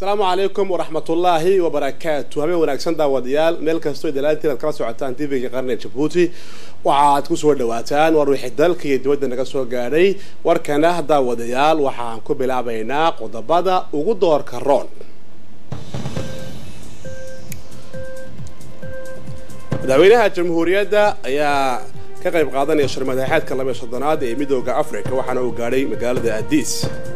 asalaamu calaykum waraxmatullaahi wabarakaatu habeen wanaagsan daawadayaal meel kastoo dalaantiin aad kala socotaan tvga qarniga jabuuti waxaaad ku soo dhawaataan war wixii dalka iyo dibadda naga soo gaadhay warkana daawadayaal waxaan ku bilaabaynaa qodobada ugu doorka roon madaxweynaha jamhuuriyadda ayaa ka qayb qaadanaya shirmadaxeedka labiyo soddonaad ee midooda africa waxaana uu gaadhay magaalada adiis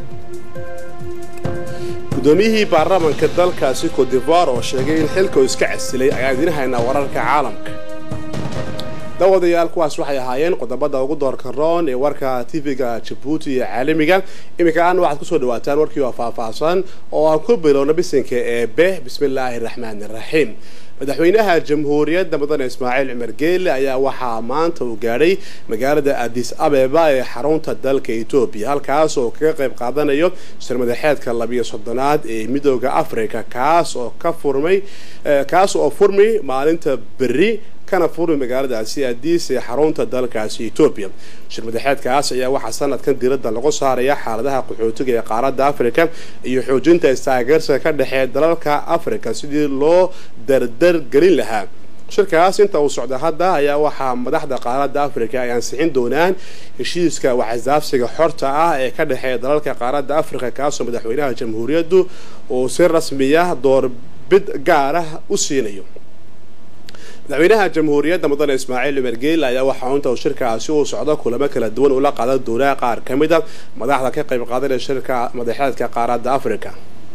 gudoomiyihii baarlamanka dalkaasi codivoir oo sheegay in xilka uu iska casilay ayaan idiin haynaa wararka caalamka daawadayaal kuwaas waxay ahaayeen qodobada ugu doorka roon ee warka tv-ga jabuuti iyo caalamiga iminka aana waxaad kusoo dhawaataan warkii oo faahfaahsan oo aan ku bilowna bisinka eebe bismillaahi raxmaani raxiim madaxweynaha jamhuuriyadda mudane ismaaciil cumar geele ayaa waxaa maanta uu gaadhay magaalada adis abeba ee xarunta dalka etoobiya halkaas oo kaga qayb qaadanayo shirmadaxeedka labiyo soddonaad ee midooda africa kaas oo ka furmay kaas oo furmay maalinta berri kana furmay magaaladaasi adiis ee xarunta dalkaasi etoobiya shirmadaxeedkaas ayaa waxaa sanadkan diradda lagu saaraya xaaladaha qaxootiga ee qaaradda africa iyo xoojinta istaageersiga ka dhexeeya dalalka africa sidii loo dardar gelin lahaa shirkaas inta uu socda hadda ayaa waxaa madaxda qaaradda africa ay ansixin doonaan heshiiska waxisdaafsiga xorta ah ee ka dhexeeya dalalka qaaradda africa kaasoo madaxweynaha jamhuuriyaddu uu si rasmiya doorbid gaar ah u siinayo madaxweynaha jamhuuriyadda mudane ismaaciil cumar geele ayaa waxaa inta uu shirkaasi uu socdo kulamo kala duwan ula qaadan doonaa qaar ka mid a madaxda ka qayb qaadanaya shirka madaxeedka qaaradda africa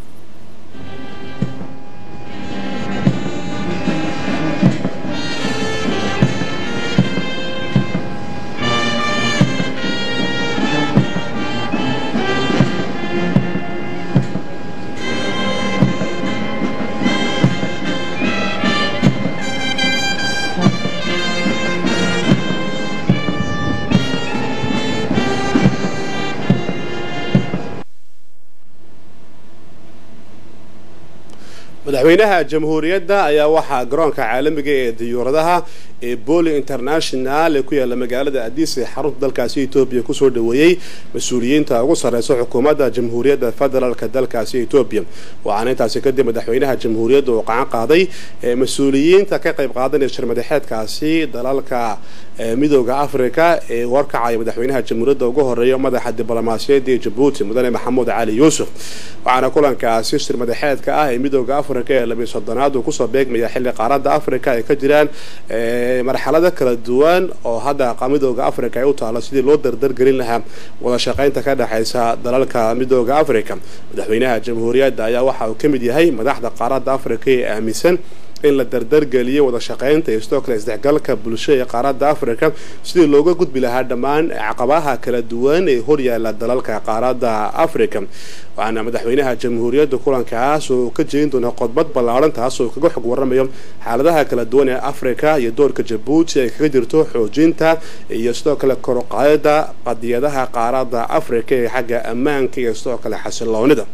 madaxweynaha jamhuuriyadda ayaa waxaa garoonka caalamiga ee diyuuradaha ee boli international ee ku yaala magaalada adiis ee xarunta dalkaasi etoobiya kusoo dhaweeyey mas-uuliyiinta ugu sarreysa xukuumadda jamhuuriyadda federaalka dalkaasi etoobiya waxaana intaasi kadib madaxweynaha jamhuuriyadda uu qacan qaaday mas-uuliyiinta ka qayb qaadanaya shirmadaxeedkaasi dalalka midooda africa ee warkacaya madaxweynaha jamhuuriyadda ugu horeeya madaxa diblomaasiyadda ee jabuuti mudane maxamuud cali yuusuf waxaana kulankaasi shirmadaxeedka ah ee midooda africa ee labiyo soddonaad uu kusoo beegmaya xilli qaaradda africa ay ka jiraan marxalado kala duwan oo hadda midooda africa ay u taalo sidii loo dardargelin lahaa wada shaqaynta ka dhexaysa dalalka midooda africa madaxweynaha jamhuuriyadda ayaa waxa uu ka mid yahay madaxda qaaradda africa ee aaminsan in la dardargeliyo wada shaqaynta iyo sidoo kale isdhexgalka bulsho ee qaaradda africa sidii looga gudbi lahaa dhammaan caqabaha kala duwan ee horyaala dalalka qaaradda africa waxaana madaxweynaha jamhuuriyadda kulankaas oo ka jeedin doona qodbad ballaaran taas oo kaga xog waramayo xaaladaha kala duwan ee africa iyo doorka jabuuti ay kaga jirto xoojinta iyo sidoo kale koruqaadida qadiyadaha qaaradda africa ee xagga ammaanka iyo sidoo kale xasiloonida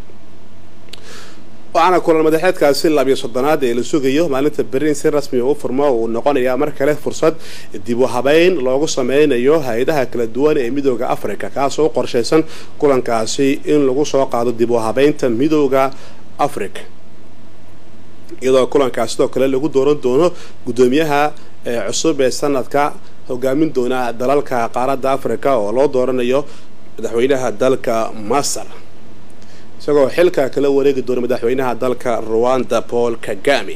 waxaana kulan madaxeedkaasi labiyo soddonaad ee la sugayo maalinta berrin si rasmiga u furmo uu noqonayaa mar kale fursad dib u habeyn loogu sameynayo hay-adaha kala duwan ee midooda africa kaasoo u qorshaysan kulankaasi in lagu soo qaado dib u habeynta midooda africa iyadoo kulankaas sidoo kale lagu dooran doono guddoomiyaha cusub ee sanadka hogaamin doona dalalka qaaradda africa oo loo dooranayo madaxweynaha dalka masar isagoo xilka kala wareegi doona madaxweynaha dalka ruwanda paul kagami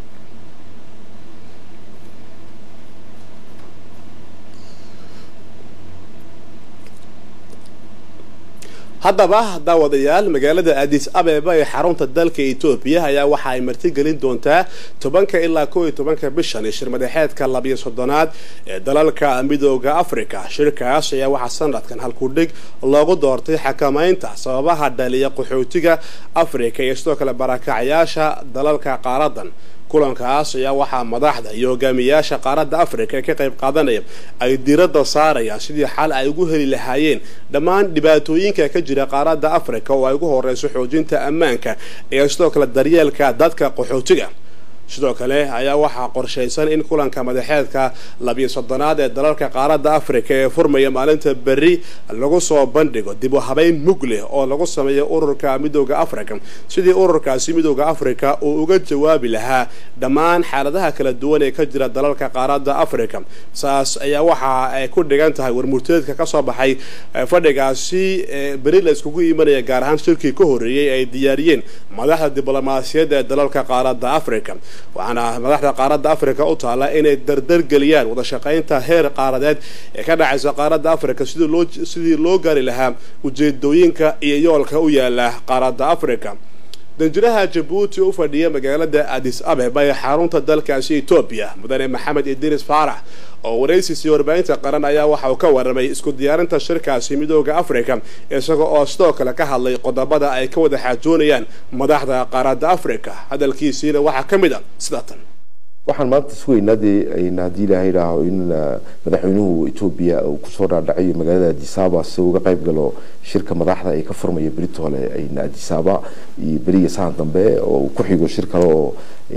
haddaba daawadayaal magaalada adis abeba ee xarunta dalka etoobiya ayaa waxa ay martigelin doontaa tobanka ilaa kow iyo tobanka bishan ee shirmadaxeedka labiyo soddonaad ee dalalka midooda africa shirkaas ayaa waxaa sanadkan halkudhig loogu doortay xakamaynta sababaha dhaliya qaxootiga africa iyo sidoo kale barakacyaasha dalalka qaaradan kulankaas ayaa waxaa madaxda iyo hogaamiyayaasha qaaradda africa ee ka qayb qaadanaya ay diradda saarayaan sidii xal ay ugu heli lahaayeen dhammaan dhibaatooyinka ka jira qaaradda africa oo ay ugu horeyso xoojinta ammaanka iyo sidoo kale daryeelka dadka qaxootiga sidoo kale ayaa waxaa qorshaysan in kulanka madaxeedka labiyo soddonaad ee dalalka qaaradda afrika ee furmaya maalinta berri lagu soo bandhigo dib u habeyn mug leh oo lagu sameeyo ururka midooda africa sidii ururkaasi midooda africa uu uga jawaabi lahaa dhammaan xaaladaha kala duwan ee ka jira dalalka qaaradda africa saas ayaa waxa ay ku dhigan tahay warmurteedka kasoo baxay fadhigaasi beri la iskugu imanaya gaar ahaan shirkii ka horreeyey ay diyaariyeen madaxda diblomaasiyadda ee dalalka qaaradda africa waxaana madaxda qaaradda africa u taalla inay dardargeliyaan wada shaqaynta heer qaaradeed ee ka dhacaysa qaaradda africa sidii loo gaari lahaa ujeedooyinka iyo yoolka u yaala qaaradda africa danjiraha jabuuti u fadhiya magaalada adis abeba ee xarunta dalkaasi etoobiya mudane maxamed idris faarax oo waraysiisii warbaahinta qaran ayaa waxa uu ka waramay isku diyaarinta shirkaasi midooda africa isaga oo sidoo kale ka hadlay qodobada ay ka wada xaajoonayaan madaxda qaaradda africa hadalkiisiina waxaa ka mid a sida tan waxaan maanta sugaynaa dee haddii ilaaha idhaaho in madaxweynuhu etoobiya uu kusoo dhaadhacayo magaalada adisaba si uga qayb galo shirka madaxda ee ka furmaya beritole adisaba iyo beriga sahan dambe oo uu ku xigo shir kale oo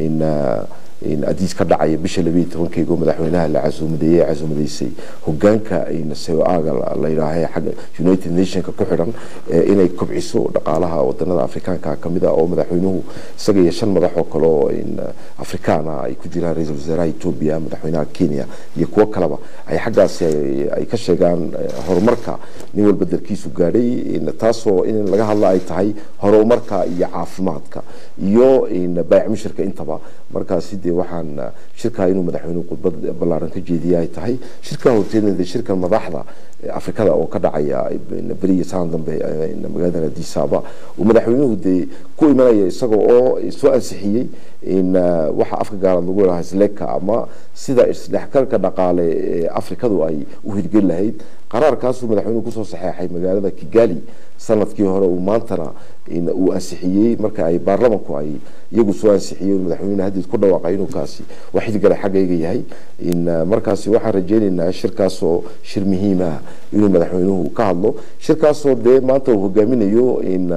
adiis ka dhacaya bisha labayo tobankeyga oo madaxweynaha la casuumadeeyey ee casuumadaysay hogaanka seoaga la yidhaaha xagga united nationka ku xidhan inay kobciso dhaqaalaha wadanada afrikaanka kamid a oo madaxweynuhu isaga iyo shan madax oo kale oo afrikaana ay ku jiraan ra-iisul wasaaraha etoobiya madaxweynaha kenya iyo kuwo kaleba ay xaggaasi ay ka sheegaan horumarka nin walba dalkiisu gaadhay taasoo in laga hadla ay tahay horumarka iyo caafimaadka iyo baayac mushirka intaba markaasi dee waxaan shirkaa inuu madaxweynuhu khudbad ballaaran ka jeediya ay tahay shirkaa horteedna shirka madaxda afrikada oo ka dhacaya beriya saan dambe magaalada adisaba uu madaxweynuhu dee ku imanaya isaga oo soo ansixiyey waxa afka gaalaad lagu lahaa sleka ama sida isdhexgalka dhaqaale ee afrikadu ay u hirgeli lahayd qaraarkaasuu madaxweynuhu kusoo saxeexay magaalada kigali sanadkii hore uu maantana uu ansixiyey marka ay baarlamanku ay iyagu soo ansixiyeen madaxweyne haddiid ku dhawaaqay inuu kaasi wax xilgale xaggayga yahay markaasi waxaan rajeynaynaa shirkaasoo shir muhiim ah inuu madaxweynuhu ka hadlo shirkaasoo dee maanta uu hogaaminayo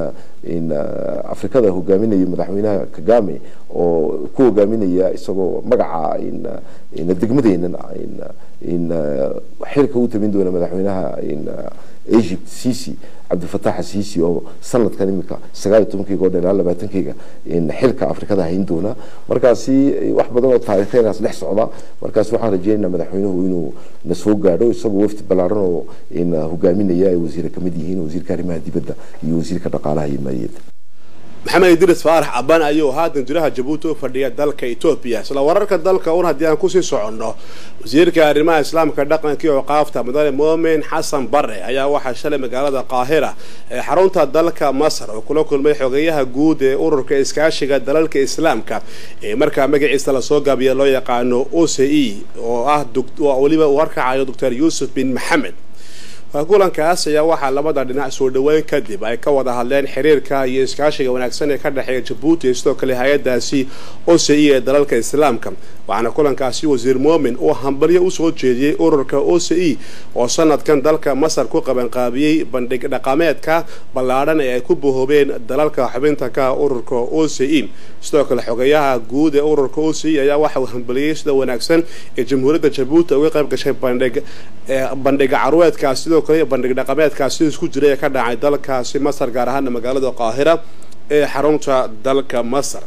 afrikada hogaaminayo madaxweynaha kagame oo ku hogaaminaya isagoo magaca degmadeenan xilka u tamin doona madaxweynaha egypt cici cabdilfatax asiisi oo sanadkan imika sagaal iyo tobankeyga oo dhan ilaa labaatankeyga xilka afrikada hayn doona markaasi wax badan oo taariikhenaas dhex socda markaasi waxaan rajeynaynaa madaxweynuhu inuu na soo gaadho isagoo wafdi ballaaran oo hogaaminaya ay wasiire kamid yihiin wasiirka arrimaha dibadda iyo wasiirka dhaqaalaha iyo maaliyadda maxamed idris faarax aban ayuu ahaa danjiraha jabuuti u fadhiya dalka etoobiya isla wararka dalka un haddii aan kusii soconno wasiirka arrimaha islaamka dhaqanka iyo oqaafta mudane moomin xasan bare ayaa waxaa shalay magaalada qaahira ee xarunta dalka masar oo kula kulmay xogeyaha guud ee ururka iskaashiga dalalka islaamka ee markaa magaciisa lasoo gaabiya loo yaqaano o c e oo ah weliba uu harkacayo doctor yuusuf bin maxamed kulankaas ayaa waxaa labada dhinac soo dhaweyn kadib ay ka wada hadleen xiriirka iyo iskaashiga wanaagsan ee ka dhexeeya jabuuti iyo sidoo kale hay-adaasi o c e ee dalalka islaamka waxaana kulankaasi wasiir moomin uu hambalyo usoo jeediyey ururka o c e oo sanadkan dalka masar ku qabanqaabiyey bandhig dhaqameedka ballaadhan ee ay ku bahoobeen dalalka xubinta ka ururka o c e sidoo kale xogeyaha guud ee ururka o c e ayaa waxa uu hambaliyey sida wanaagsan ee jamhuuriyadda jabuuti uga qayb gashay bandhig bandhiga carweedkaas sidoo kale bandhig dhaqameedkaasi isku jiray ee ka dhacay dalkaasi masar gaar ahaana magaalada qaahira ee xarunta dalka masar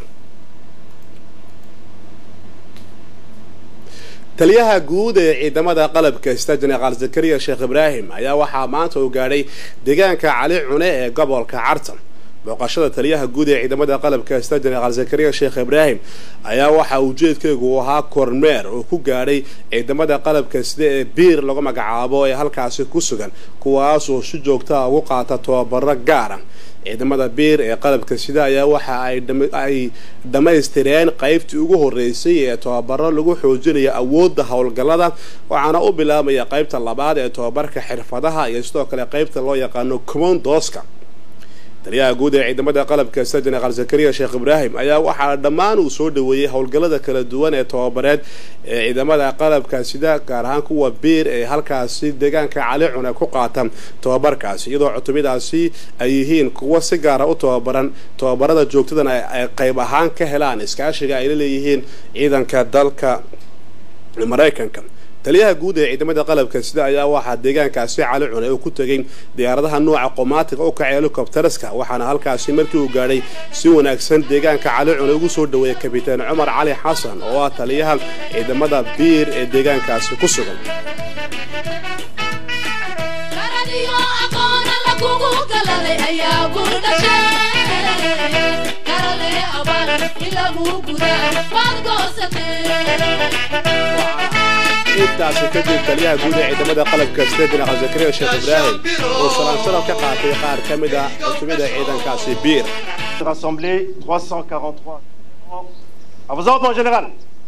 taliyaha guud ee ciidamada qalabka sita jeneraal zakariya sheekh ibraahim ayaa waxaa maanta uu gaadhay deegaanka cali cune ee gobolka cartan booqashada taliyaha guud ee ciidamada qalabka sita jeneraal zakariya sheekh ibraahim ayaa waxaa ujeedkeegu uu ahaa kormeer oo ku gaadhay ciidamada qalabka sida ee biir lagu magacaabo ee halkaasi ku sugan kuwaasoo si joogtaa ugu qaata tababaro gaara ciidamada biir ee qalabka sida ayaa waxa ay dhammaystireen qaybtii ugu horeysay ee tababaro lagu xoojinayo awoodda howlgallada waxaana u bilaabaya qaybta labaad ee tababarka xirfadaha iyo sidoo kale qaybta loo yaqaano commondoska taliyaha guud ee ciidamada qalabka sida jenaraal zakariya sheekh ibraahim ayaa waxaa dhammaan uu soo dhaweeyey howlgallada kala duwan ee tobabareed ee ciidamada qalabka sida gaar ahaan kuwa biir ee halkaasi deegaanka cali cune ku qaata tobabarkaasi iyadoo cutubadaasi ay yihiin kuwo si gaara u tobabaran tobabarada joogtadana ay qayb ahaan ka helaan iskaashiga ay la leeyihiin ciidanka dalka maraykanka taliyaha guud ee ciidamada qalabka sida ayaa waxaa deegaankaasi cali cune uu ku tegay diyaaradaha nooca qomaatiga u kacay helikobtaraska waxaana halkaasi markii uu gaadhay si wanaagsan deegaanka cali cune ugu soo dhaweeyay kabitaan cumar cali xasan oo ah taliyaha ciidamada biir ee deegaankaasi ku sugan intaasi kadib taliyaha guud ee ciidamada qalabka sida jenaraal zakariya sheekh ibraahim oo salaan sharaf ka qaatay qaar ka mid a cutubada ciidankaasi biir Rassemblés 343. À vos ordres, mon général.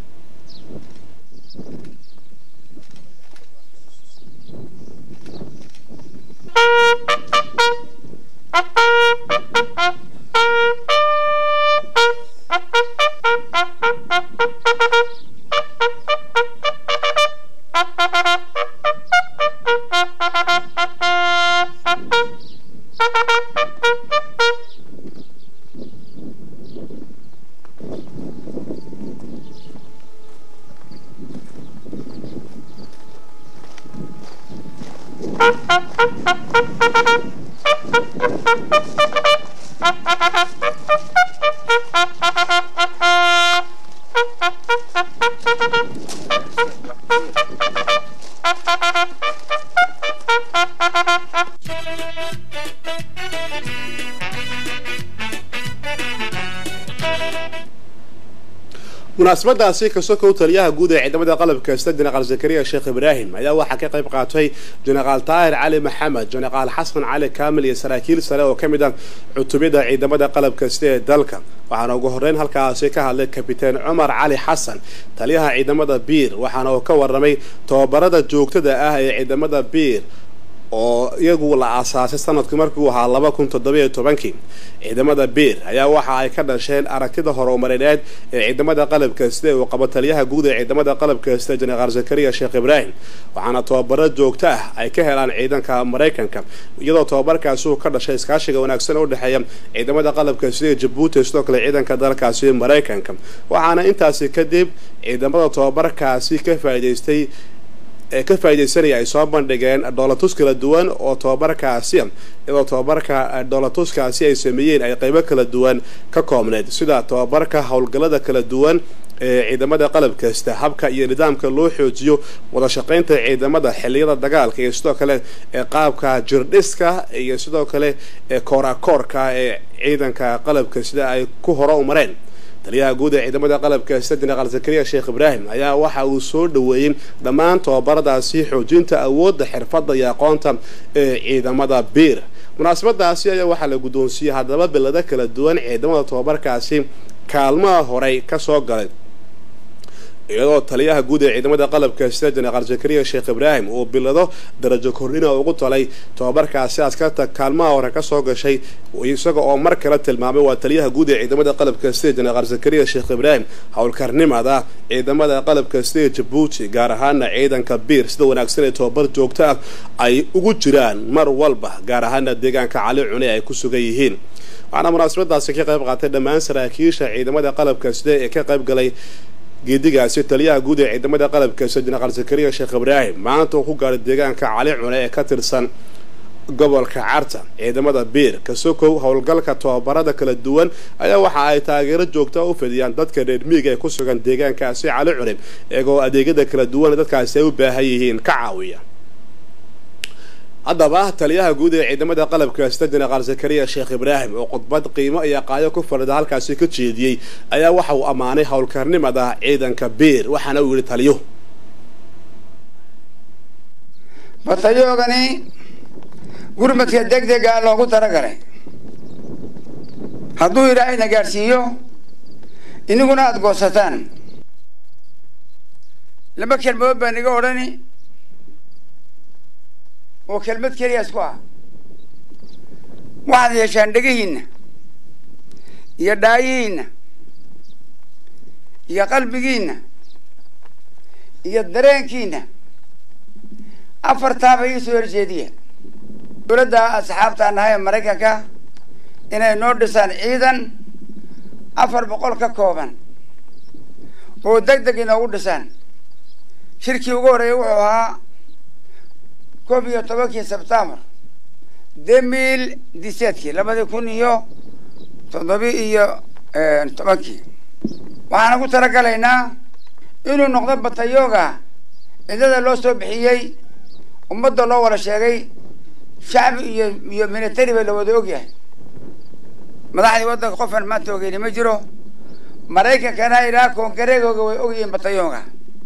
munaasabadaasi kasokow taliyaha guud ee ciidamada qalabka sida jenaraal zakariya sheekh ibraahim ayaa waxaa ka qayb qaatay jenaraal taahir cali maxamed jenaraal xasan cali kaamil iyo saraakiil sare oo ka mid ah cutubada ciidamada qalabka sida ee dalka waxaana ugu horreyn halkaasi ka hadlay kabitaan cumar cali xasan taliyaha ciidamada biir waxaana uu ka waramay tobabarada joogtada ah ee ciidamada biir oo iyagu la aasaasay sanadkii markuu ahaa laba kun toddobiyo tobankii ciidamada biir ayaa waxa ay ka dhasheen aragtida horumarineed ee ciidamada qalabka sida uu qabo taliyaha guud ee ciidamada qalabka sida jenaraal zakariya sheekh ibraahim waxaana tobabaro joogto ah ay ka helaan ciidanka maraykanka iyadoo tobabarkaasi uu ka dhashay iskaashiga wanaagsan u dhexeeya ciidamada qalabka sida jabuuti sidoo kale ciidanka dalkaasi maraykanka waxaana intaasi kadib ciidamada tobabarkaasi ka faa'iidaystay ee ka faa'iidaysanaya ay soo bandhigeen dhoolatus kala duwan oo tobabarkaasi iyadoo tobabarka dhoolatuskaasi ay sameeyeen ay qaybo kala duwan ka koobneyd sida tobabarka howlgallada kala duwan ee ciidamada qalab kasta habka iyo nidaamka loo xoojiyo wada shaqaynta ciidamada xiliyada dagaalka iyo sidoo kale ee qaabka jirdhiska iyo sidoo kale ee koorakoorka ee ciidanka qalabka sida ay ku hore u mareen taliyaha guud ee ciidamada qalabka sida jenaraal zakariya sheekh ibraahim ayaa waxa uu soo dhaweeyey dhammaan tobabaradaasi xoojinta awoodda xirfadda iyo aqoonta ee ciidamada biir munaasabadaasi ayaa waxaa la guddoonsiiyey haddaba bilado kala duwan ciidamada tobabarkaasi kaalmaha horey ka soo galay iyadoo taliyaha guud ee ciidamada qalabka sida jenaraal zakariya sheekh ibraahim uu bilado darajo kordhina ugu talay tobabarkaasi askarta kaalmaha hore kasoo gashay isaga oo mar kale tilmaamay waa taliyaha guud ee ciidamada qalabka sida jenaraal zakariya sheekh ibraahim howlkarnimada ciidamada qalabka sida jabuuti gaar ahaana ciidanka biir sida wanaagsan ee tobabar joogto ah ay ugu jiraan mar walba gaar ahaana deegaanka cali cune ay ku sugan yihiin waxaana munaasabadaasi ka qayb qaatay dhammaan saraakiisha ciidamada qalabka sida ee ka qayb galay geedigaasi taliyaha guud ee ciidamada qalabka sida jenaraal zakariya sheekh ibraahim maanta uu ku gaadhay deegaanka cali cune ee ka tirsan gobolka carta ciidamada biir kasokow howlgalka tobabarada kala duwan ayaa waxa ay taageero joogta u fidiyaan dadka reer miiga ee ku sugan deegaankaasi cali cune iyagoo adeegyada kala duwan dadkaasi ay u baahan yihiin ka caawiya haddaba taliyaha guud ee ciidamada qalabka sida jenaraal zakariya sheekh ibraahim oo khudbad qiimo iyo qaayo ku fadhida halkaasi ka jeediyey ayaa waxa uu ammaanay howlkarnimada ciidanka biir waxaana uu yidhi taliyo batayoogani gurmadka deg dega loogu talagalay hadduu ilaahayna gaadhsiiyo iniguna aada goosataan laba kelmadood baan iga odhani oo kelmad keliya isku ah waxaad yeeshaan dhegihiinna iyo dhaayihiinna iyo qalbigiinna iyo dareenkiinna afartaaba ii soo horjeediya dowladda asxaabtaa nahay ee maraykanka inay noo dhisaan ciidan afar boqol ka kooban oo deg deg inoogu dhisaan shirkii ugu horreeyay wuxuu ahaa koob iyo tobankii sebtembar demil diseedkii labadii kun iyo toddobi iyo tobankii waxaana ku talagalaynaa inuu noqdo batayooga cidada loo soo bixiyey ummadda loo wada sheegay shacbi iyo iyo military ba la wada ogyahay madaxdii waddanka qofan maanta ogeyni ma jiro maraykankana ilaa koongareegooga way ogyihiin batayooga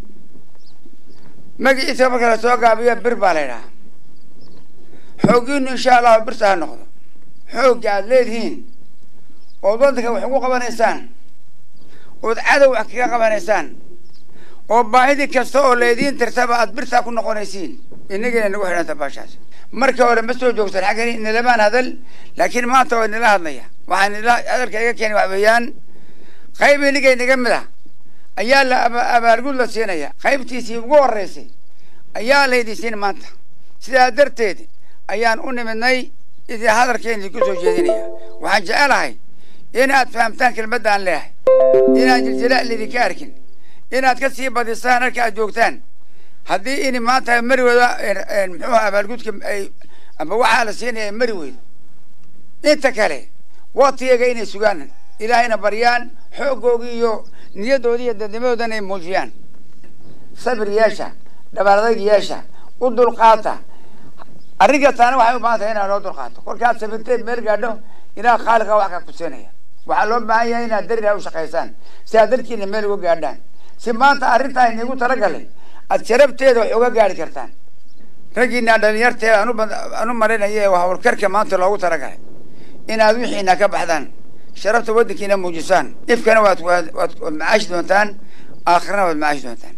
magaciisa marka la soo gaabiyo bir baa la ydhaha xooggiinu insha allahu birta ha noqdo xoogga aada leedihiin ood waddanka wax ugu qabanaysaan ood cadow wax kaga qabanaysaan oo baahidii kasta oo laydiin tirtaba aad birtaa ku noqonaysiin inagina nagu xidhanta baashaas marka hore ma soo joogsan xaggan inalamaan hadal laakiin maanta waa inala hadlaya waxaa nila hadalka iga keenay wax weeyaan qayb inigay naga mid ah ayaa la abaalgud la siinaya qaybtiisii ugu horreysay ayaa laydin siin maanta sidaa darteed ayaan u nimidnay idii hadalkeeni ku soo jeedinaya waxaan jecelahay inaad fahamtaan kelmadda aan leehay inaan jiljilaa lidinka arkin inaad ka sii badisaan halka aad joogtaan haddii ini maanta mari weydo muxuuha abaalgudka ay amba waxaa la siinaya mari weydo inta kale waktiyaga inay sugaan ilaahayna baryaan xooggoogii iyo niyaddoodii iyo dadnimadoodana ay muujiyaan sabir yeesha dhabaradayg yeesha u dulqaata arrin kastaana waxay u baahan tahay inaad loo dulqaato kolkaad sabirteed meel gaadho ilaah khaaliqa wax ka kusinaya waxaa loo baahan yahay inaad daria u shaqaysaan si aad dadkiina meel uga gaadhaan si maanta arrintaa inigu talagalay aad sharabteeda wax uga gaari kartaan raggiina dhalinyarteeda anu marinaya ee hawlkarka maanta loogu talagalay inaad wixiina ka baxdaan sharafta waddankiina muujisaan ifkana waad waad waad macaashi doontaan aakhirana waad macaashi doontaan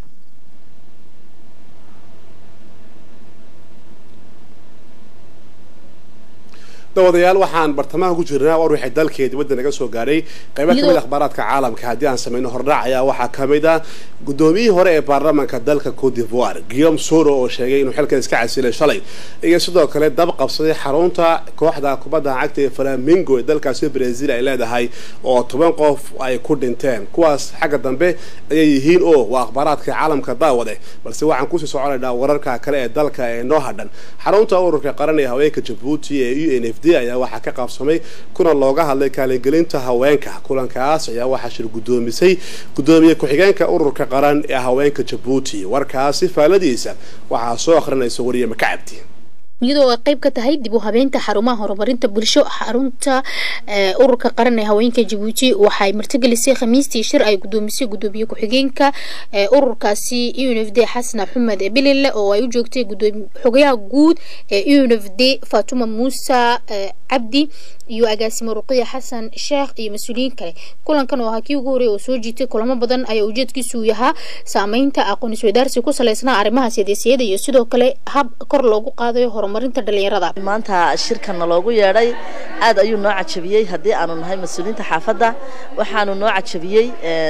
dawadayaal waxaan bartamaha ku jirnaa war wixii dalkeedii waddan naga soo gaadhay qaybo kamid akhbaaraadka caalamka haddii aan samayno hordhac ayaa waxaa kamid ah guddoomiyihii hore ee baarlamaanka dalka cote d'ivoire guillaume soro oo sheegay inuu xilkan iska casilay shalay iyo sidoo kale dab qabsaday xarunta kooxda kubadda cagta ee flamingo ee dalkaasi brazil ay leedahay oo toban qof ay ku dhinteen kuwaas xagga dambe ayay yihiin oo waa akhbaaraadka caalamka daawade balse waxaan kusii soconaynaa wararka kale ee dalka ee noo hadhan xarunta ururka qaran ee haweenka jabuuti ee u n f d ayaa waxaa ka qaabsamay kuna looga hadlay kaalingelinta haweenka kulankaas ayaa waxaa shir guddoomisay guddoomiye ku-xigeenka ururka qaran ee haweenka jabuuti warkaasi faaladiisa waxaa soo akhrinaysa wariye makacabdi iyadoo ay qayb ka tahay dib u habeynta xarumaha horumarinta bulsho xarunta ururka qaran ee haweenka jabuuti waxay martigelisay khamiistii shir ay gudoomisay gudoomiye ku-xigeenka ururkaasi u n f d xasan axmed bilile oo ay u joogtay xogayaha guud ee u n f d fatuma muuse cabdi iyo agaasimo ruqiya xasan sheekh iyo mas-uuliyiin kale kulankan oo ahaa kii ugu horreey oo soo jiitay kulamo badan ayaa ujeedkiisu yahaa saameynta aqoon isweydaarsi ku salaysnaa arrimaha siyaasiyada iyo sidoo kale hab kor loogu qaadayo horumarinta dhalinyarada maanta shirkanna loogu yeedhay aad ayuu noo cajabiyey haddii aanu nahay mas-uuliyiinta xaafadda waxaanu noo cajabiyey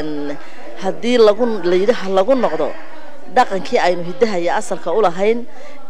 haddii lagu layidhaha lagu noqdo dhaqankii aynu hiddaha iyo asalka u lahayn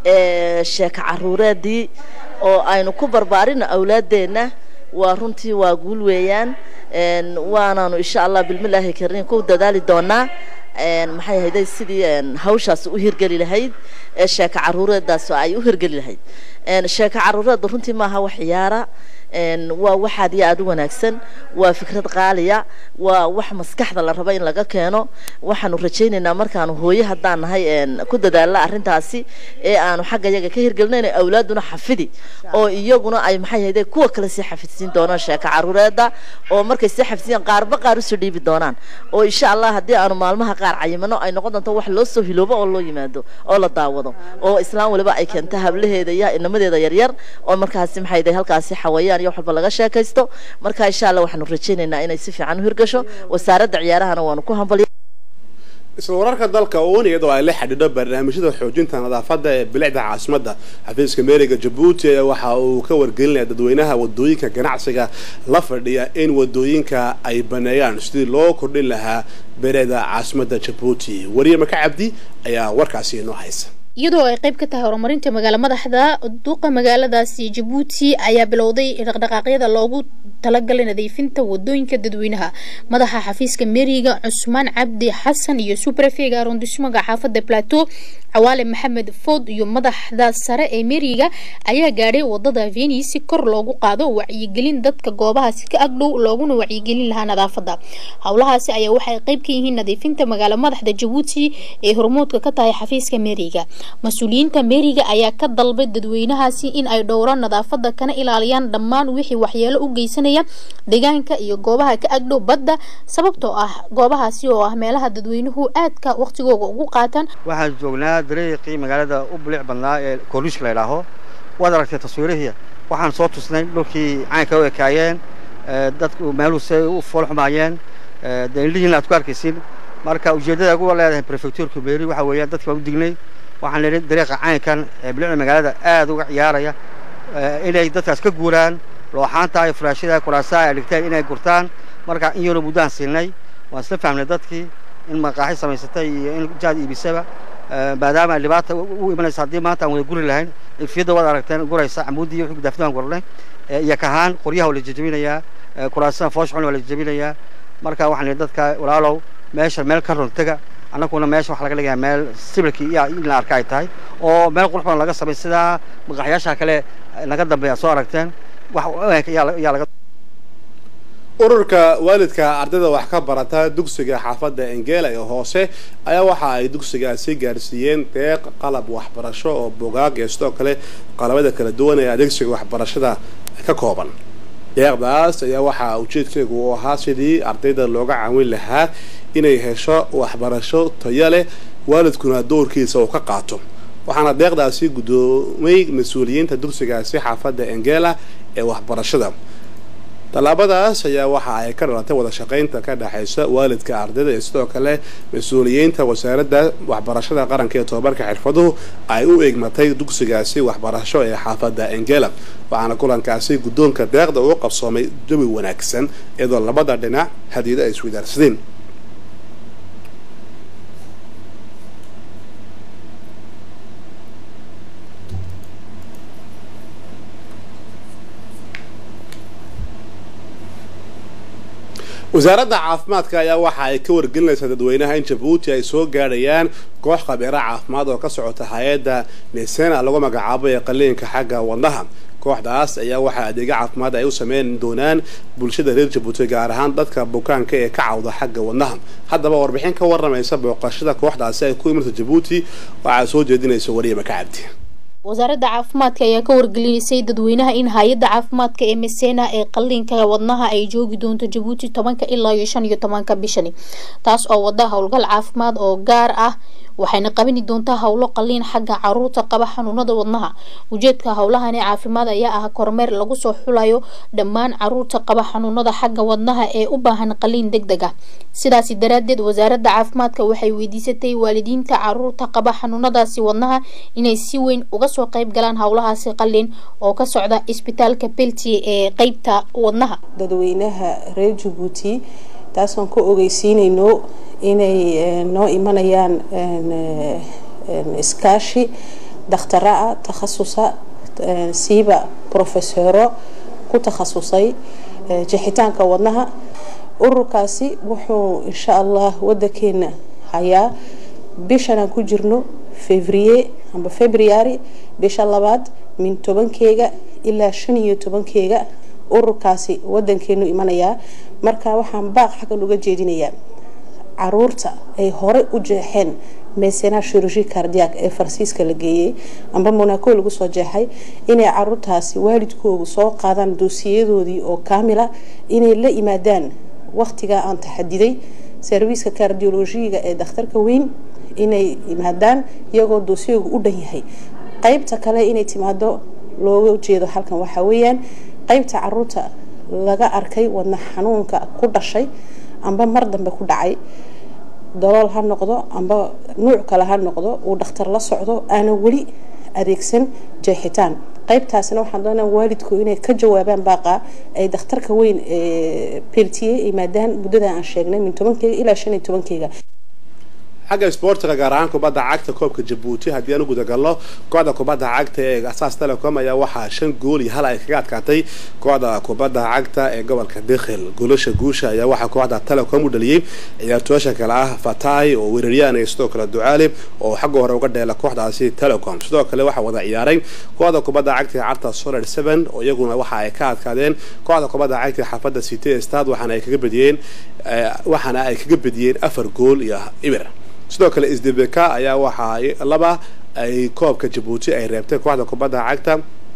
sheeka caruureedii oo aynu ku barbaarino awlaaddeenna waa runtii waa guul weeyaan waanaanu insha allah bilmilaahi kariin ku dadaali doonaa maxay ahayday sidii hawshaas u hirgeli lahayd sheeka caruureedaas ay u hirgeli lahayd sheeka caruureedda runtii maaha wax ciyaara waa wax aad iyo aada u wanaagsan waa fikrad qaaliya waa wax maskaxda la rabo in laga keeno waxaanu rajaynaynaa markaanu hooye haddaan nahay ku dadaalna arrintaasi ee aanu xagga yaga ka hirgelinayno awlaaduna xafidi oo iyaguna ay maxay ahayde kuwa kale sii xafidsiin doonaan sheeka caruureedda oo markay sii xafidsiiyaan qaarba qaar usoo dhiibi doonaan oo insha allah haddii aanu maalmaha qaar cayimano ay noqon doonto wax loo soo hiloobo oo loo yimaado oo la daawado oo islaan waliba ay keento hablaheeda iyo inamadeeda yaryar oo markaasi maxay ahayde halkaasi xawayaan iyo wax walba laga sheekaysto marka insha allah waxaanu rajaynaynaa inay si fiican u hirgasho wasaaradda ciyaarahana waanu ku hambaliya isla wararka dalka uun iyadoo ay la xidhiidho barnaamijyada xoojinta nadaafadda ee bilicda caasimadda xafiiska meeriga jabuuti ayaa waxa uu ka wargelinaya dadweynaha wadooyinka ganacsiga la fadhiya in wadooyinka ay baneeyaan sidii loo kordhin lahaa bilicda caasimadda jabuuti wariye maka cabdi ayaa warkaasi inoo haysa iyadoo ay qayb ka tahay horumarinta magaalo madaxda duqa magaaladaasi jabuuti ayaa bilowday dhaqdhaqaaqyada loogu talagalay nadiifinta wadooyinka dadweynaha madaxa xafiiska meeriga cusmaan cabdi xasan iyo subrefega arondismaga xaafada plateau cawaale maxamed food iyo madaxda sare ee meeriga ayaa gaadhay wadada veni si kor loogu qaado wacyigelin dadka goobahaasi ka agdhow looguna wacyigelin lahaa nadaafada howlahaasi ayaa waxay qayb ka yihiin nadiifinta magaalo madaxda jabuuti ee hormoodka ka tahay xafiiska meeriga mas-uuliyiinta meeriga ayaa ka dalbay dadweynahaasi in ay dhowraan nadaafada kana ilaaliyaan dhammaan wixii waxyeelo u geysanaya deegaanka iyo goobaha ka agdhow badda sababtoo ah goobahaasi oo ah meelaha dadweynuhu aadka waqtigooga ugu qaataan waxaan joognaa dariiqii magaalada u bilic badnaa ee kooliishka la idhaaho waad aragtay taswiirihii waxaan soo tusnay dhulkii caynka u ekaayeen dadku meeluhu say u foolxumaayeen dee indhihiina aad ku arkaysin marka ujeeddada ugu leedahay prefectuurka meeri waxa weeyaan dadki baan u dignay waxaan leedahay dariiqa caynkan ee bilicda magaalada aad uga ciyaaraya inay dadkaas ka guuraan looxaanta iyo furaashada kuraasaha ay dhigteen inay gurtaan marka in yaroo muddaan siinay waan isla fahmnay dadkii in maqaaxi samaysatay iyo in jaad iibisaba maadaama ay dhibaata u imanaysa haddii maanta aan wada guri lahayn ifiyadda waad aragteen guraysa camuudii iyo wixii gudaafada aan gurnay iyo kahaan qoryaha waa la jejebinayaa kuraasaha fooshxun waa la jejebinayaa marka waxaan leedahay dadka walaalow meesha meel ka runtaga annaguna meesha waxaa laga dhigayaa meel sibirkii iyo in la arka ay tahay oo meel qurux badan laga samay sidaa maqaaxyaasha kale naga dambeeya soo aragteen wax ayaa laga ururka waalidka ardayda wax ka barata dugsiga xaafadda engela ee hoose ayaa waxa ay dugsigaasi gaarsiiyeen deeq qalab waxbarasho oo bugaag iyo sidoo kale qalabada kala duwan ee adeegsiga waxbarashada ka kooban deeqdaas ayaa waxaa ujeedkeegu uu ahaa sidii ardayda looga caawin lahaa inay hesho waxbarasho tayo leh waalidkuna doorkiisa uu ka qaato waxaana deeqdaasi guddoomay mas-uuliyiinta dugsigaasi xaafadda engela ee waxbarashada tallaabadaas ayaa waxa ay ka dhalatay wada shaqaynta ka dhexaysa waalidka ardayda iyo sidoo kale mas-uuliyiinta wasaaradda waxbarashada qaranka ee tobabarka xirfaduhu ay u eegmatay dugsigaasi waxbarasho ee xaafadda engela waxaana kulankaasi guddoonka deeqda uu qabsoomay jawi wanaagsan iyadoo labada dhinac hadiida ay iswadaarsadeen wasaaradda caafimaadka ayaa waxa ay ka wargelinaysaa dadweynaha in jabuuti ay soo gaadhayaan koox khabiiro caafimaad oo ka socota hay-adda mesena lagu magacaabo ee qaliinka xagga wadnaha kooxdaas ayaa waxaa adeega caafimaad ay u sameyn doonaan bulshada reer jabuuti gaar ahaan dadka bukaanka ee ka cawda xagga wadnaha haddaba warbixin ka waramaysa booqashada kooxdaasi ay ku imirta jabuuti waxaa soo jeedinaysa wariye maka cabdi wasaaradda caafimaadka ayaa ka wargelineysay dadweynaha in hay-adda caafimaadka ee mesena ee qaliinka wadnaha ay joogi doonto jabuuti tobanka ilaa iyo shan iyo tobanka bishani taas oo wada howlgal caafimaad oo gaar ah waxayna qabani doontaa howlo qaliin xagga caruurta qaba xanuunada wadnaha ujeedka howlahani caafimaad ayaa ah kormeer lagu soo xulayo dhammaan caruurta qaba xanuunada xagga wadnaha ee u baahan qaliin deg deg ah sidaasi daraadeed wasaaradda caafimaadka waxay weydiisatay waalidiinta caruurta qaba xanuunadaasi wadnaha inay si weyn uga soo qayb galaan howlahaasi qaliin oo ka socda isbitaalka belti ee qeybta wadnaha dadweynaha reer jabuuti taasaan ku ogeysiinayno inay noo imanayaan iskaashi dakhtara ah takhasusa siiba profesoro ku takhasusay jixitaanka wadnaha ururkaasi wuxuu insha allah wadankeena hayaa bishan aan ku jirno fevrier amba february bisha labaad min tobankeega ilaa shan iyo tobankeega ururkaasi wadankeenu imanayaa marka waxaan baaq xaggan uga jeedinayaa caruurta ay hore u jeexeen meesena chirurgie cardiac ee farsiiska la geeyey amba monaco lagu soo jeexay inay caruurtaasi waalidkoodu soo qaadaan doosiyadoodii oo kaamila inay la yimaadaan waqtigaa aan taxadiday serviiska cardiologiga ee dakhtarka weyn inay yimaadaan iyagoo doosiyoogu u dhan yahay qeybta kale inay timaado looga jeedo halkan waxaa weeyaan qeybta caruurta laga arkay wadna xanuunka ku dhashay amba mar dambe ku dhacay dalool ha noqdo amba nuuc kale ha noqdo uu dhakhtar la socdo aanan weli adeegsan jeexitaan qaybtaasna waxaan doonaa waalidku inay ka jawaabaan baaqa ay dhakhtarka weyn peltiye yimaadaan muddada aan sheegnay min tobankeyga ilaa shan iyo tobankeyga xagga isboortiga gaar ahaan kubadda cagta koobka jabuuti haddii aan u gudagalno kooxda kubadda cagta ee asaas telecom ayaa waxaa shan gool iyo hal ay kaga adkaatay kooxda kubadda cagta ee gobolka dekhil goolasha guusha ayaa waxaa kooxda telecom u dhaliyey ciyaartooyasha kale ah fatay oo weeraryahan iyo sidoo kale ducaali oo xagga hore uga dheela kooxdaasi telecom sidoo kale waxaa wada ciyaaray kooxda kubadda cagta ee carta solar seven oo iyaguna waxa ay ka adkaadeen kooxda kubadda cagta ee xaafadda city stad waxaana ay kaga bediyeen waxaana ay kaga bediyeen afar gool iyo ibir sidoo kale sdbk ayaa waxaa laba ay koobka jabuuti ay reebtay kooxda kubadda cagta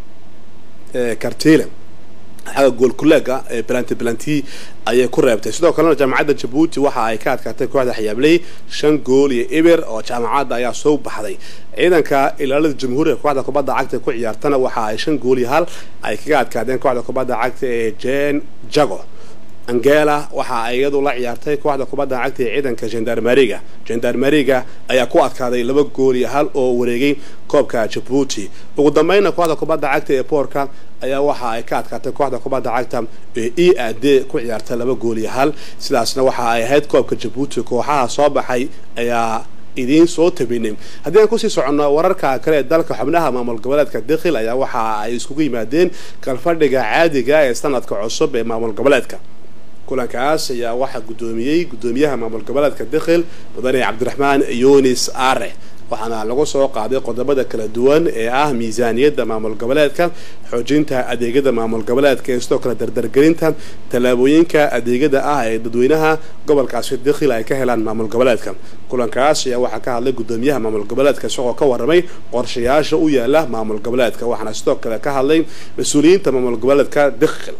kartile xagga goolkuleega ee balanti balanti ayay ku reebtay sidoo kalena jaamacadda jabuuti waxa ay ka adkaatay kooxda xiyaabley shan gool iyo ibir oo jaamacadda ayaa soo baxday ciidanka ilaalada jamhuuriga kooxda kubadda cagta ku ciyaartana waxa ay shan gool iyo hal ay kaga adkaadeen kooxda kubadda cagta ee jen jago angela waxa ay iyadu la ciyaartay kooxda kubadda cagta ee ciidanka gendarmeriga gendarmeriga ayaa ku adkaaday laba gool iyo hal oo wareegay koobka jabuuti ugu dambeynna kooxda kubadda cagta ee boorka ayaa waxa ay ka adkaatay kooxda kubadda cagta ee e a d ku ciyaartay laba gool iyo hal sidaasna waxa ay ahayd koobka jabuuti kooxaha soo baxay ayaa idiin soo tabinay haddii aan kusii soconno wararka kale ee dalka xubnaha maamul goboleedka dekhil ayaa waxa ay iskugu yimaadeen kalfadhiga caadiga ee sanadka cusub ee maamul goboleedka kulankaas ayaa waxaa guddoomiyey guddoomiyaha maamul goboleedka dekhil mudane cabdiraxmaan yunis are waxaana lagu soo qaaday qodobada kala duwan ee ah miisaaniyadda maamul goboleedka xoojinta adeegyada maamul goboleedka ee sidoo kale dardargelinta tallaabooyinka adeegyada ah ee dadweynaha gobolkaasi dekhil ay ka helaan maamul goboleedka kulankaas ayaa waxaa ka hadlay guddoomiyaha maamul goboleedka isagoo ka waramay qorshayaasha u yaala maamul goboleedka waxaana sidoo kale ka hadlay mas-uuliyiinta maamul goboleedka dekhil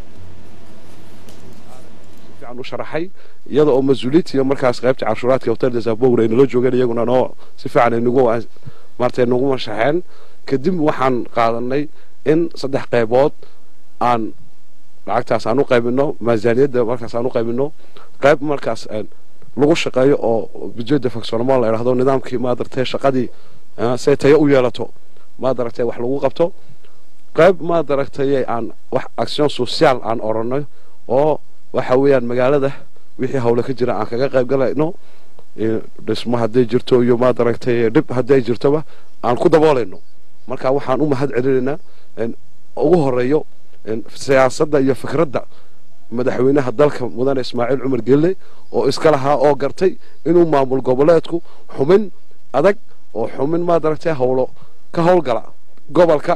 u sharaxay iyada oo mas-uuliyiinta iyo markaas qaybta canshuuraadka hotel desabowr ay nala joogeen iyaguna noo si fiican ay nagu maartay nagu mashaxeen kadib waxaan qaadanay in saddex qaybood aan lacagtaas aan u qaybino miisaaniyadda markaas aan u qaybino qayb markaas lagu shaqeeyo oo budjeda faxonomo la idhahdo nidaamkii maadaragtay shaqadii say tayo u yeelato maadaragtay wax lagu qabto qayb maadaragtay aan wax action social aan oranay oo waxa weeyaan magaalada wixii hawle ka jira aan kaga qayb galayno dhismo hadday jirto iyo maad aragtay dhib hadday jirtoba aan ku daboolayno marka waxaan u mahad celinaynaa ugu horeeyo siyaasadda iyo fikradda madaxweynaha dalka mudane ismaaciil cumar gelle oo iska lahaa oo gartay inuu maamul goboleedku xumin adag oo xumin maad aragtay hawlo ka howlgala gobolka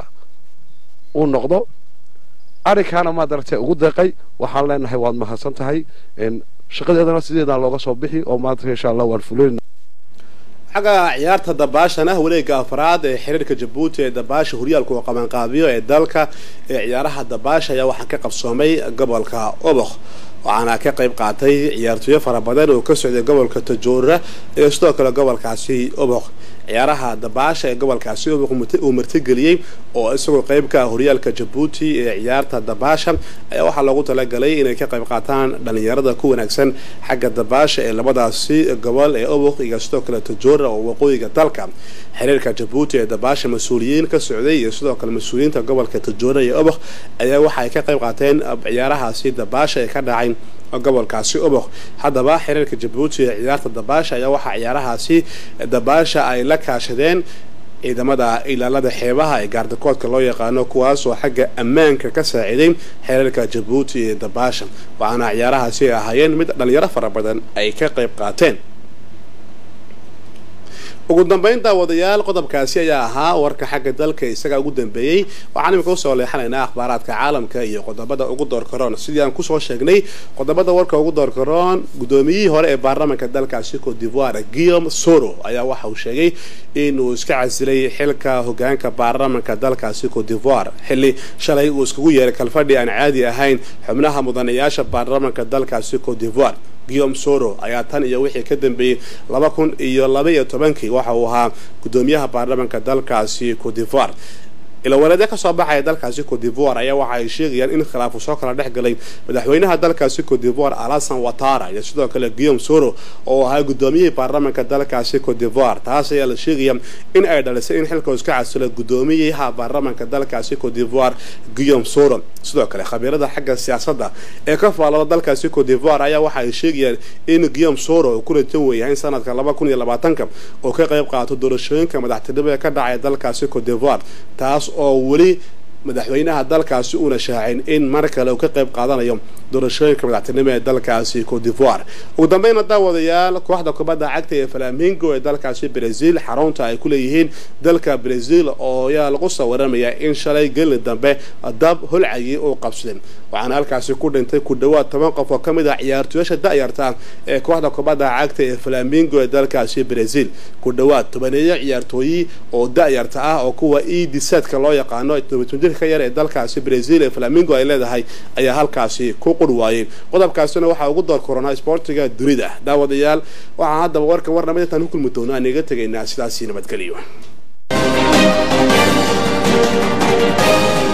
uu noqdo arrinkaana maad aragtay ugu deeqay waxaan leenahay waad mahadsan tahay shaqadeedana sideedaan looga soo bixi oo maanta insha allah waan fulinayna xagga ciyaarta dabaashana wareega afraad ee xiriirka jabuuti ee dabaasha horyaalka oo qabanqaabiyo ee dalka ee ciyaaraha dabaasha ayaa waxaa ka qabsoomay gobolka obokh waxaana ka qayb qaatay ciyaartooyo fara badan oo ka socday gobolka tajoora iyo sidoo kale gobolkaasi obokh ciyaaraha dabaasha ee gobolkaasi obokh uu martigeliyey oo isagoo qayb ka ah horyaalka jabuuti ee ciyaarta dabaasha ayaa waxaa loogu talagalay inay ka qayb qaataan dhalinyarada ku wanaagsan xagga dabaasha ee labadaasi gobol ee obokh iyo sidoo kale tajoora oo waqooyiga dalka xiriirka jabuuti ee dabaasha mas-uuliyiin ka socday iyo sidoo kale mas-uuliyiinta gobolka tajoora iyo obokh ayaa waxa ay ka qayb qaateen ciyaarahaasi dabaasha ee ka dhacay gobolkaasi obokh haddaba xiriirka jabuuti ee ciyaarta dabaasha ayaa waxaa ciyaarahaasi dabaasha ay la kaashadeen ciidamada ilaalada xeebaha ee gaardakoodka loo yaqaano kuwaas oo xagga ammaanka ka saaciiday xiriirka jabuuti ee dabaasha waxaana ciyaarahaasi ay ahaayeen mid dhalinyaro fara badan ay ka qayb qaateen ugu dambeyn daawadayaal qodobkaasi ayaa ahaa warka xagga dalka isagaa ugu dambeeyey waxaan imika usoo leexanaynaa akhbaaraadka caalamka iyo qodobada ugu doorkaroon sidii aan kusoo sheegnay qodobada warka ugu doorkaroon guddoomiyihii hore ee baarlamaanka dalkaasi cote d'ivoire guillaume soro ayaa waxa uu sheegay inuu iska casilay xilka hogaanka baarlamaanka dalkaasi cote d'ivoire xilli shalay uu iskugu yeeray kalfadhi aan caadi ahayn xubnaha mudanayaasha baarlamaanka dalkaasi cote d'ivoire guillaume soro ayaa tan iyo wixii ka dambeeyey laba kun iyo laba iyo tobankii waxa uu ahaa guddoomiyaha baarlamaanka dalkaasi cote d'ivoire ilawareedya kasoo baxaya dalkaasi cote d'ivoire ayaa waxa ay sheegayaan in khilaafu soo kala dhex galay madaxweynaha dalkaasi cote d'ivoire alasan watara iyo sidoo kale guillaume soro oo ahaa gudoomiyihii baarlamaanka dalkaasi cote d'ivoire taas ayaa la sheegaya in ay dhalisay in xilka iska casilo gudoomiyaha baarlamaanka dalkaasi cote d'ivoire guillaume soro sidoo kale khabiirada xagga siyaasadda ee ka faalada dalkaasi cote d'ivoire ayaa waxa ay sheegayaan in guillaume soro uu ku rajan weeyahay in sanadka laba kun iyo labaatanka oo ka qayb qaato doorashooyinka madaxtinimo ee ka dhacaya dalkaasi cote d'ivoire taas oo weli madaxweynaha dalkaasi uuna shaacin in mar kale uu ka qayb qaadanayo doorashooyinka madaxtinimo ee dalkaasi cote d'ivoire ugu dambeyna daawadayaal kooxda kubadda cagta ee flamingo ee dalkaasi brazil xarunta ay ku leeyihiin dalka brazil oo ayaa lagu soo waramayaa in shalay gelin dambe dab holcayay uu qabsaday waxaana halkaasi ku dhintay ku dhawaad toban qof oo ka mid ah ciyaartooyasha da'yarta ee kooxda kubadda cagta ee flamingo ee dalkaasi brazil ku dhawaad tobaneeyo ciyaartooyi oo da'yarta ah oo kuwa edisadka loo yaqaano ka yar ee dalkaasi brazil ee flamingo ay leedahay ayaa halkaasi ku qur waayey qodobkaasina waxaa ugu door koronaa sportiga dunida daawadayaal waxaa haddaba warkan warnamid intaan ku kulmi doono aan iga tegaynaa sidaasi nabadgelyo